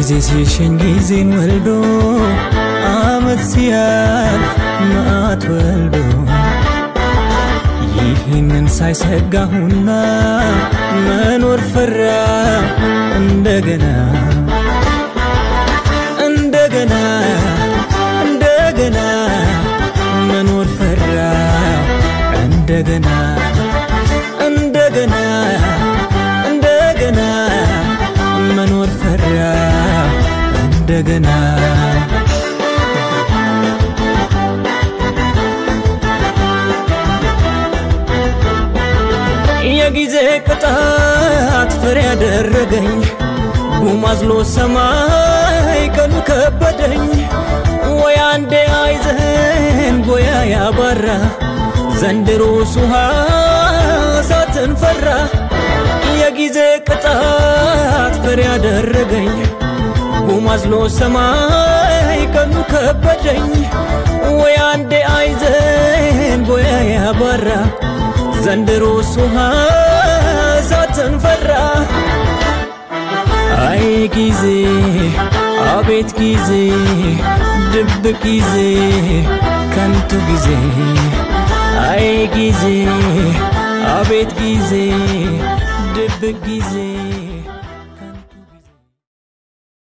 ጊዜ ሲሸኝ ጊዜን ወልዶ አመት ሲያልፍ መዓት ወልዶ ይህንን ሳይሰጋሁና መኖር ፈራ እንደገና እንደገና እንደገና መኖር ፈራ እንደገና እንደገና እንደገና መኖር ፈራ እንደገና የጊዜ ቅጣት ፍሬ ያደረገኝ ጉማዝሎ ሰማይ ቀኑ ከበደኝ ወይ አንዴ አይዘን ቦያ ያባራ ዘንድሮ ሱሃ እሳትን ፈራ የጊዜ ቅጣት ፍሬ ያደረገኝ ጉማዝሎ ሰማይ ቀኑ ከበደኝ ወይ አንዴ አይዘን ቦያ ያባራ ዘንድሮ ሱሃ እሳትን ፈራ አይ ጊዜ አቤት ጊዜ ድብቅ ጊዜ ከንቱ ጊዜ አይ ጊዜ አቤት ጊዜ ድብቅ ጊዜ